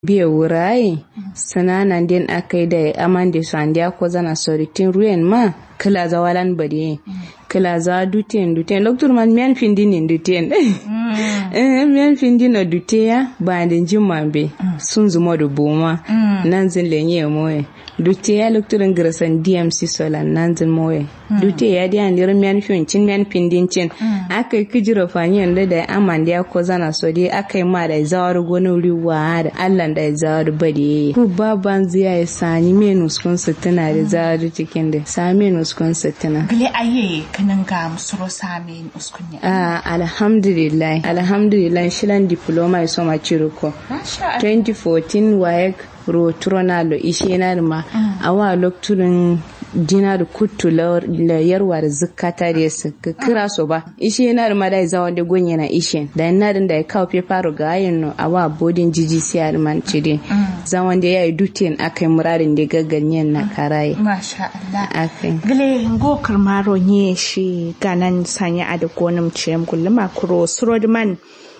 biye wurai sananan den akai da amande sandia ko zana soritin ruyen ma kila za walan bade kila za duten duten doctor man men findin duten eh men findin na duteya ba den jimambe sun zuma da boma nan zin lenye moye duteya doctor ngrasan DMC solan nan zin moye duteya dia ndir men fin cin men findin cin akai kijira fanyen da da amande ko zana sodi akai ma da zawar gonu riwa da Allah da zawar bade ku baban ziya ya sani menus kun sitina da zawar cikin da sa menus kun sitina Gile aye kanin ga musuro sami uskunya. ah alhamdulillah alhamdulillah shilan diploma iso ma ciruko Masha Allah. 2014 waye rotronalo ishenar ma awa lokturin dinar kuttu la yarwa da zukata da su kira so ba ishe na da madai zawa da gonye na ishe da na da ya kawo fefaro ga ayin no awa bodin jiji siyar man cide zaman da yayi dutin akai murarin da gagganyen na karaye Masha Allah. akai Gile ngo karmaro nye shi ganan sanya a da gonin ciyam kulluma kuro surodman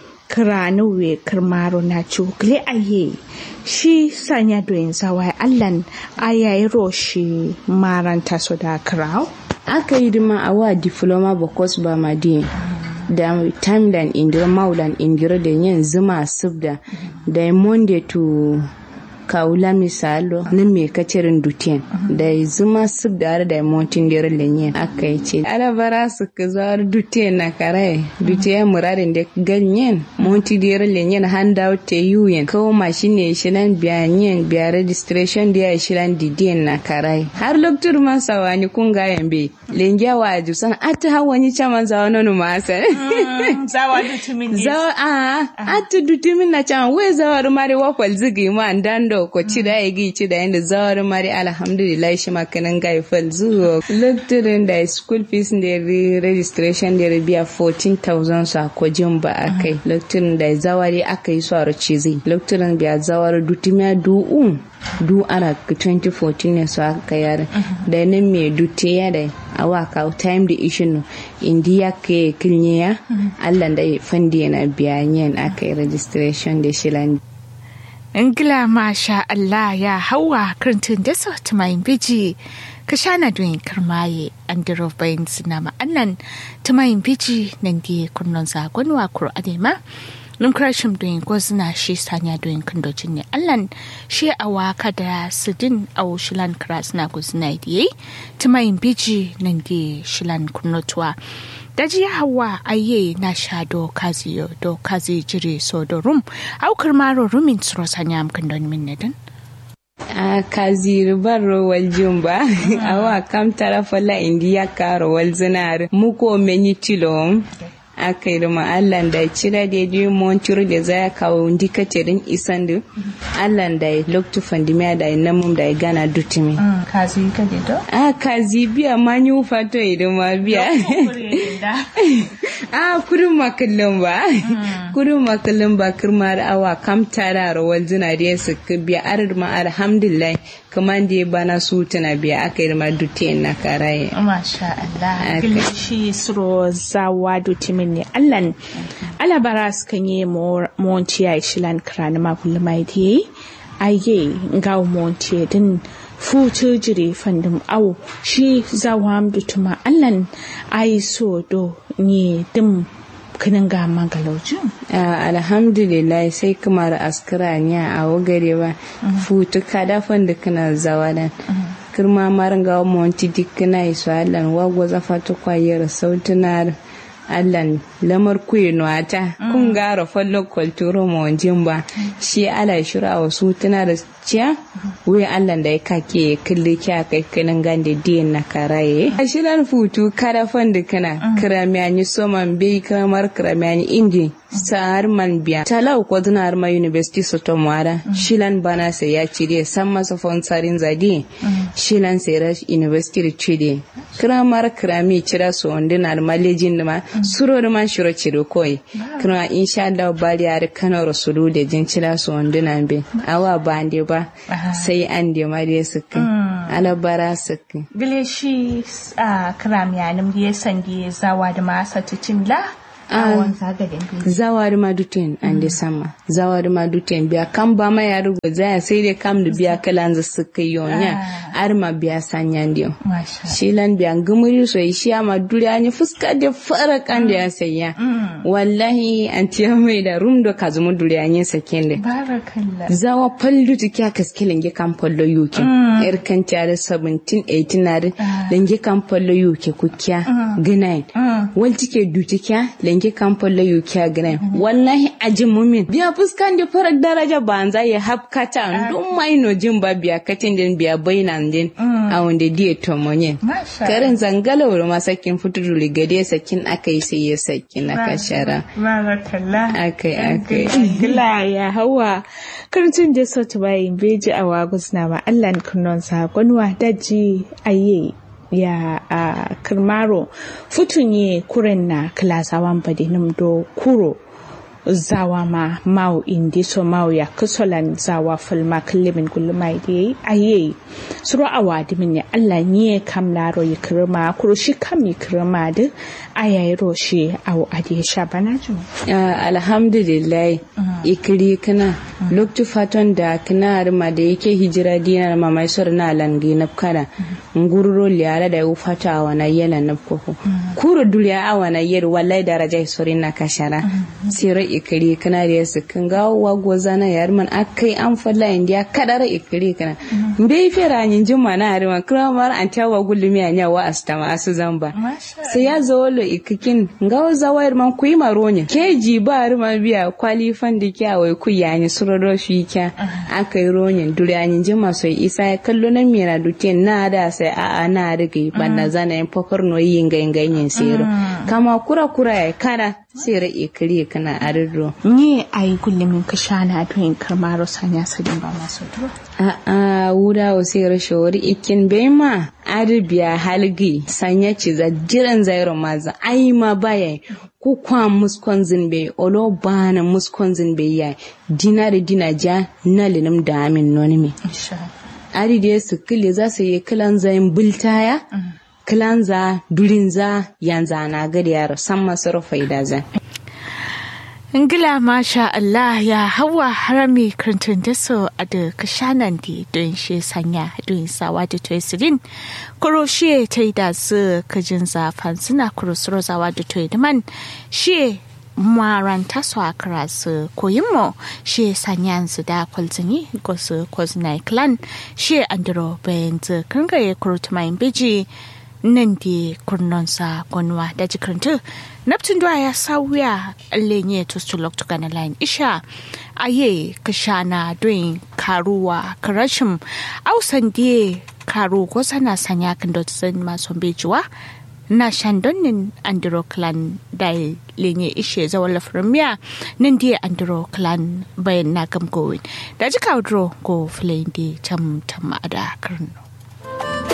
kirani we karmaro na ci gile aye shi sanya doyin zawa allan ayayi roshi maranta so da kirau. aka yi dima awa diploma bakwas ba ma di da timeline indira maulan indira da yin zuma subda da monday to kawula misalo na me kacirin dutiyan da zuma subda da montin dira lenye aka yi ce alabara su ka zawar dutiyan na kare dutiyan muradin da ganyen monti dira lenye handout te yuyen kawo mashin ne shilan biyanyen biya registration da ya shilan didiyan na kare har loktur man sawani kun ga yambe lengiya wa jusan ata hawani chaman zawa nonu masa Zawa da tumin ne. zawa a ata dutumin na chaman we zawar mari wakwal zigi ma ndando ko cida ya gi cida yanda zawar mari alhamdulillah shi makanan ga fal zuwa lokturin da school fees da re- registration da biya 14000 sa ko jin ba akai lokturin da zawari aka yi su a cizi lokturin biya zawar dutumiya du'un du ana 2014 ne su aka yare da nan mai dute ya da awa ka time da ishin no indiya ke kilnye ya allah da fandi na biyanyen aka yi registration da shilan Ingila masha Allah ya hawa karantin da sauti mai biji ka shana doyin karmaye an diro bayan suna ma'annan ta mai biji nan di kunnon zagon wa kuro adema numkrashim doyin gwazna shi sanya doyin kandojin ne allan shi a waka da sidin a shilan kras na guzna diye ta mai biji nan di shilan kunnotuwa daji hawa aye na sha do kazi yo do kazi jiri so do rum aukar maro rumin tsoro sanya amkan don min nedin a kaziri ban rowal jumba awa kam tara fala indiya ka rowal zinar muko menyi tilom aka yi ma Allah da cira da yi montur da za kawo ndikatirin isan da Allah da ya loktu fandimiya da ya namun da ya gana dutumi kazi ka de do a kazi biya ma yi fato idan ma biya a kudin makallin ba kudin makallin ba kirmar awa kam tara rawar zina da ya suka biya arar ma alhamdulillah kamar da ya bana su tana biya aka yi ma dutiyan na karaye Masha Allah. Aka- Gilishi suro zawa do timin ne Allan. Alabara su kan yi monti ya shilan krani ma kullum ai di. Aye ga monti din futu jiri fandum au shi zawa am dutuma Allan ai so do ni dim kinin ga magalojin. Ah, alhamdulillah sai kamar askara ne a wagare ba futu kada da kana zawadan kirma maranga monti dikna iso allan wago zafatu kwayar sautunar allan lamar kuyi nuwata kun gara fallo kwalturo monjin ba shi ala shira wasu tuna da ciya wuya allan da ya kake ya kalli kya kai kanin gande diyan na karaye a shirar futu kada da kana kiramiyani soman bai kamar kiramiyani indi sa'ar man biya talau ko dinar ma university soto mwara shilan bana sai ya cire san masa fonsarin zadi shilan sai ra university da cire kiramar kirami cira so dinar malejin da ma suro da man shiro cire koi kira insha Allah bari ya kana rasulu da jin cira so dinar be awa bande ba sai an de ma dai suka alabara suka Gilishi a kramiyanin ya sange zawa da masa titin la awon zagadin zawari ma duten an de sama zawari ma duten biya kan ba ma ya rugo zaya sai dai kam da biya kalan za su kai yonya ar ma biya sanyan dio masha shilan biya gumuri so shi ma duri an yi fuska da fara kan da ya sayya wallahi an tiya mai da rum do kazumu duri an yi saken da barakallah zawa pallu tu kya kaske lenge kan pallo yuke er kan tiare 17 18 na lenge kan pallo yuke ku kya ginain wal tike duti kya lenge kan pallo yuke ginain wallahi ajin mumin biya fuskan da farar daraja banza ya hapkata dun mai no jin ba biya katin din biya bainan din a wanda diye tomonye masha karin zangala wuri masakin fituru ligade sakin akai sai ya sakin aka shara barakallah akai akai Gila ya hawa karcin da sautu bayin beji a wagus na ma Allah kunnon sakonwa daji aye ya a kirmaro futunye kuren na klasawan bade do kuro zawa ma mau indi so mau ya kusolan zawa fulma kullimin kullumai da yayi aye suru awadi min ya Allah nye kam laro yi kirma kuro shi kam yi kirma da ayayi roshi awu adi sha bana ju Ah, alhamdulillah ikiri kana loktu faton da kana arma da yake hijira dinar mamai sor na langi na kana ngururo liala da u fata awana yela na koko kuro duliya awana yer wallahi daraja sori na kashara sira ikiri kana da yasu kan ga wa gozana yarman akai an falla indiya kadara ikiri kana mbe fera nyin juma na arma kramar an tawa gulumi anya wa astama asu zamba sai ya zo lo ikikin ngawo zawayar man kuyi maronya keji ba rima biya kwalifan da kya wai ku yani suroro shi kya aka yi ronyin duryanin jima so isa ya kallo nan mira dutien na da sai a a na riga banda zana yin fakar no yin ganyen sero kama kura kura ya kana sera ikiri kana arirro ni ai kullum ka shana don karmaro sanya sadin ba masu duro a a wuda o sera shawari ikin bema arabiya halgi sanya ci za jiran zairo maza ai ma baya ku kwa muskon zinbe olo bana muskon zinbe ya dina da dina ja na linum da amin nonimi insha ari da su kile za su yi kilan zayin bultaya kilan za durin za yanzu na gari yaro san masu faida zan Ngila masha Allah ya hawa harami krantun da so a da kashanan di don shi sanya don sawa da toy sirin kuro shi ta yi da su kajin zafan suna kuro suro zawa da toy da man shi maran taso a kara su koyin mo shi sanya su da kwalzini ko su kwazina clan shi andro bayan zu kangaye kuro tumayin biji nan di kurnonsa gonwa da jikirintu naptun duwa ya sauya lenye to su loktu gana line isha aye kashana doin karuwa karashim ausan die karu ko sana sanya kan dot san mason bejuwa na shandonin andro clan da lenye ishe zawon lafirmiya nan die andro clan bayan na gamgowin da jika dro ko filayin di tam tam a da karno